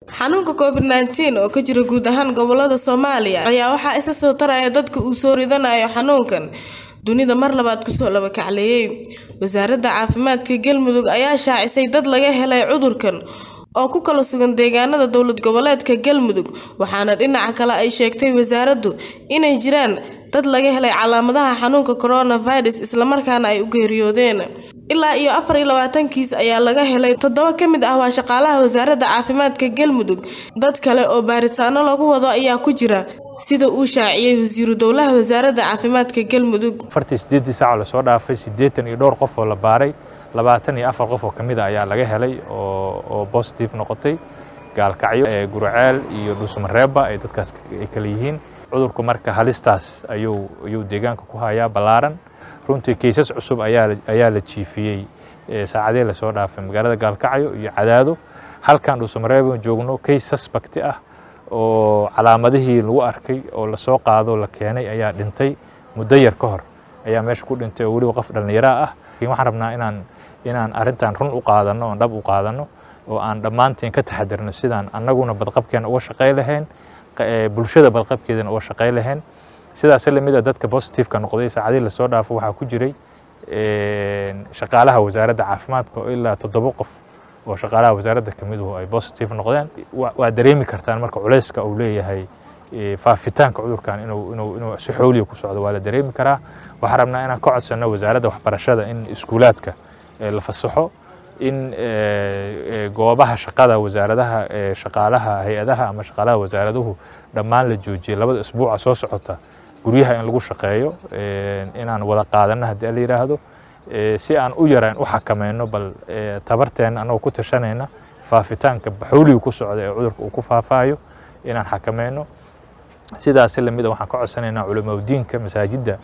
xanuunka covid nneteen oo ka jira guud ahaan gobolada soomaaliya ayaa waxaa isa soo taraya dadka uu soo ridanayo xanuunkan dunida mar labaad kusoo laba kacleeyay wasaaradda caafimaadka galmudug ayaa shaacisay dad laga helay cudurkan oo ku kala sugan deegaanada dowlad goboleedka galmudug waxaana dhinaca kale ay sheegtay wasaaraddu inay jiraan dad laga helay calaamadaha xanuunka coronavirus islamarkaana ay u geeriyoodeen ilaa iyo afar iyo labaatan kiis ayaa laga helay toddoba ka mid ah waa shaqaalaha wasaaradda caafimaadka galmudug dad kale oo baaritaano lagu wado ayaa ku jira sida uu shaaciyey wasiiru dowlaha wasaaradda caafimaadka galmudug afartii sideeddii saac lasoo dhaafay siddeetan iyo dhowr qof oo la baaray labaatan iyo afar qof oo ka mid a ayaa laga helay oo oo positive noqotay gaalkacyo ee gurceel iyo dhuusmareeba ay dadkaas ay kala yihiin cudurku marka halistaas ayuu ayuu deegaanka ku hayaa ballaaran runtii kaysas cusub ayaa ayaa la jiifiyey saacadee lasoo dhaafay magaalada gaalkacyo iyo cadaado halkan dhuusmareeba joogno kays suspect ah oo calaamadihii lagu arkay oo lasoo qaado la keenay ayaa dhintay muddo yar ka hor ayaa meesha ku dhintay oo weliba qof dhallinyaro ah waxaan rabnaa inaan inaan arrintan run u qaadano oon dhab u qaadano oo aan dhammaanteen ka taxadirno sidaan annaguna badqabkeena uga shaqay lahayn bulshada badqabkeedana uga shaqay lahayn sidaas lamid a dadka positiveka noqday saacadihii lasoo dhaafo waxaa ku jiray shaqaalaha wasaaradda caafimaadka oo ilaa toddoba qof oo shaqaalaha wasaaradda ka miduhu ay positive noqdeen waa dareemi kartaan marka culayska uu leeyahay faafitaanka cudurkan inuu inuu inuu si xooliya ku socdo waa la dareemi karaa waxaan rabnaa inaan ka codsanno wasaaradda waxbarashada in iskuulaadka la fasaxo in goobaha shaqada wasaaradaha shaqaalaha hay-adaha ama shaqaalaha wasaaraduhu dhammaan la joojiyo labada isbuuca soo socota guryaha in lagu shaqeeyo inaan wada qaadanno haddii la yidhaahdo si aan u yaraan u xakameyno bal tabarteena annagoo ku tashanayna faafitaanka baxooliga ku socda ee cudurka uu ku faafaayo inaan xakameyno sidaasi lamid a waxaan ka codsanaynaa culamaudiinka masaajidda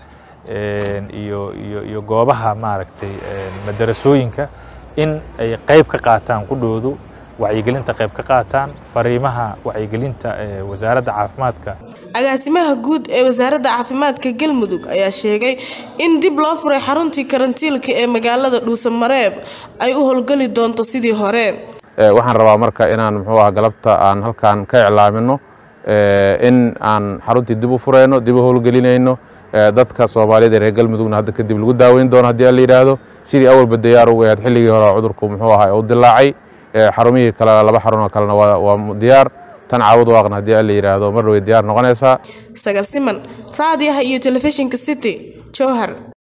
iyo iyo iyo goobaha maaragtay madarasooyinka in ay qayb ka qaataan qudhoodu wacyigelinta qayb ka qaataan fariimaha wacyigelinta ee wasaaradda caafimaadka agaasimaha guud ee wasaaradda caafimaadka galmudug ayaa sheegay in dib loo furay xaruntii karantiilka ee magaalada dhuusamareeb ay u howlgeli doonto sidii hore waxaan rabaa marka inaan muxuu ah galabta aan halkan ka iclaamino in aan xaruntii dib u fureyno dib u howlgelinayno dadka soomaaliyada ee reer galmudugna hadda kadib lagu daaweyn doono haddii la yidhaahdo sidii awalba diyaar ugu ahayd xilligii hore cudurku muxuu ahaa u dilaacay xarumihii kale laba xarun oo kalena waa diyaar tan caawud waaqna haddii la yidhaahdo mar way diyaar noqonaysaa sagal siman raadiyaha iyo telefishinka city jowhar